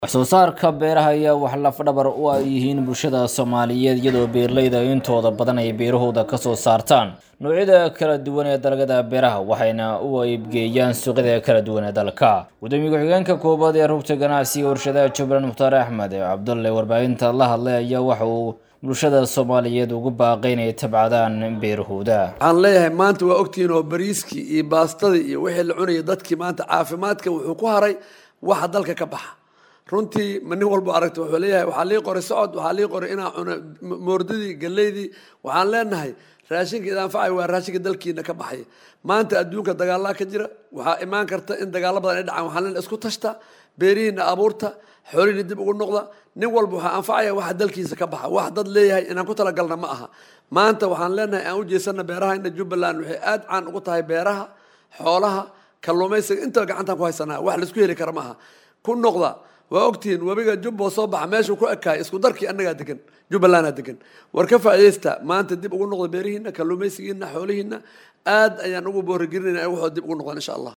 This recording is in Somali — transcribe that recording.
wax soo saarka beeraha ayaa wax lafdhabar u ay yihiin bulshada soomaaliyeed iyadoo beeraleyda intooda badan ay beerahooda kasoo saartaan noocyada kala duwan ee dalagyada beeraha waxayna u iibgeeyaan suuqyada kala duwan ee dalka gudoomiye ku-xigeenka koobaad ee rugta ganacsiga warshadaha jubbaland mukhtaar axmed cabdulle warbaahinta la hadlay ayaa waxa uu bulshada soomaaliyeed ugu baaqay inay tabcadaan beerahooda waxaan leeyahay maanta waa ogtihiin oo bariiskii iyo baastadii iyo wixii la cunayay dadkii maanta caafimaadka wuxuu ku haray waxa dalka ka baxa runtii ma nin walba aragta wuxuu leeyahay waxaa lii qoray socod waxaa lii qoray inaa cuno moordadii galeydii waxaan leenahay raashinka idaanfacay waa raashinka dalkiina ka baxaya maanta adduunka dagaalaa ka jira waxaa imaan karta in dagaalo badan ay dhacaan waxaan leenahay isku tashta beerihiina abuurta xoolihiina dib ugu noqda nin walba waxaa anfacaya waxa dalkiisa ka baxa wax dad leeyahay inaan ku talagalna ma aha maanta waxaan leenahay aan u jeesana beerahayna jubbaland waxay aada caan ugu tahay beeraha xoolaha kalluumaysiga intaba gacantaan ku haysanaa wax laisku heli kara ma aha ku noqda waa ogtihiin webiga jubbo soo baxa meeshuu ku ekaay isku darkii annagaa degan jubbalandaa degan war ka faa'iidaysta maanta dib ugu noqda beerihiina kalluumaysigiina xoolihiina aad ayaan ugu boorigelinayna waxoo dib ugu noqdaan insha allah